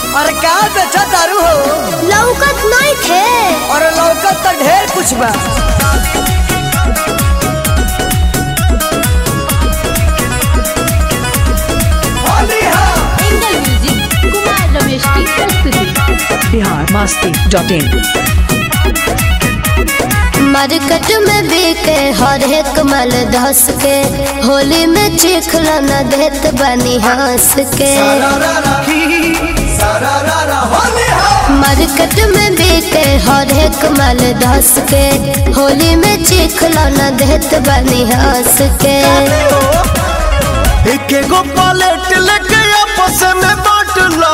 अरे का बेचा दारू हो लौकत नहीं थे और लौकत तो ढेर कुछ बा इंगल म्यूजिक कुमार रमेश की प्रस्तुति Bihar Masti dot in market में बिके हर एक माल धस के होली में चिखला न देत बनी हंस के मार्केट में बिके हर एक माल धस के होली में चिखला न देत बनी हंस के एक एगो पलेट लेके आपस में बांट लो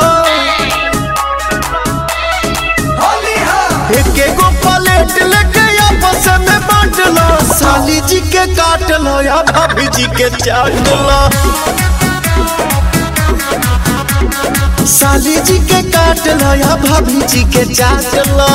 एक एगो पलेट लेके आपस में बांट लो साली जी के काट लो या भाभी जी के चाट लो साली जी के काट लो या भाभी जी के चाट लो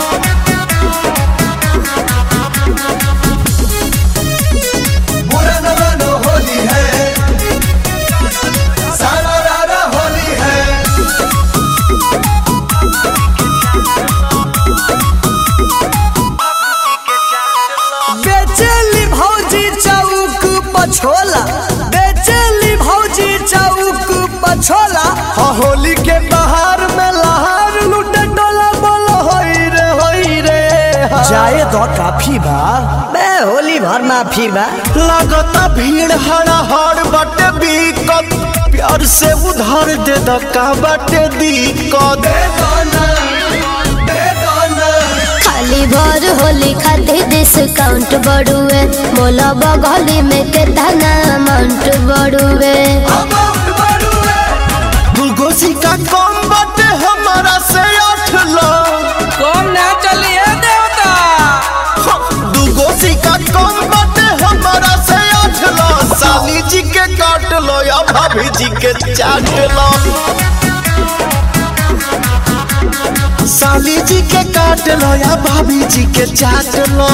बेचेली भौजी चौक पछोला बेचेली भौजी चौक पछोला हाँ, होली के बाहर में लहार लूटे डोला बोलो होई रे होई रे हाँ। जाए तो काफी बा बे होली भर माफी बा लगता भीड़ हड़ा हड़ बटे बीकत प्यार से उधार दे दका बटे दिक्कत खाली भर होली खातिर डिस्काउंट बढ़ुए मोला बगली में केतना अमाउंट बढ़ुए दूगो सिक्का कम बटे हमारा से आठ लो कौन ना चलिए देवता दूगो सिक्का कम बटे हमारा से आठ लो साली जी के काट लो या भाभी जी के चाट लो साली जी के काट लो या भाभी जी के चाट लो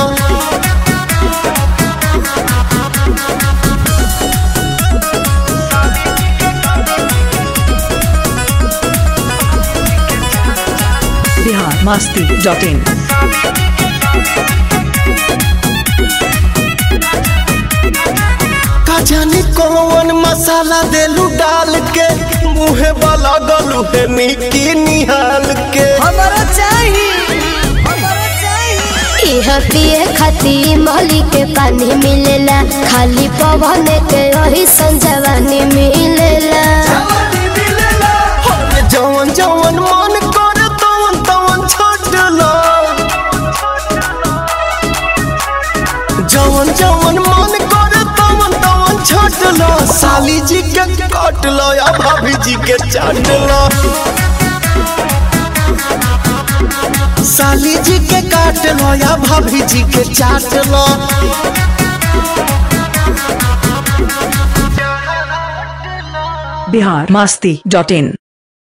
बिहार मस्ती डॉट इन का जाने कौन मसाला देलू डाल के मुहे वाला गलू है निकी निहाल के हमारा चाहिए हमारा चाहिए इह पिए खातिर मोली के पानी मिलेला खाली पवन के वही संजवानी मिलेला अरे जवन जवन मन करे तवन तवन छोट लो जवन जवन मन करे तवन तवन छोट लो साली जी के काट लो या भाभी जी के चाट लो साली जी के काट लो या भाभी जी के चाट लो बिहार मस्ती डॉट इन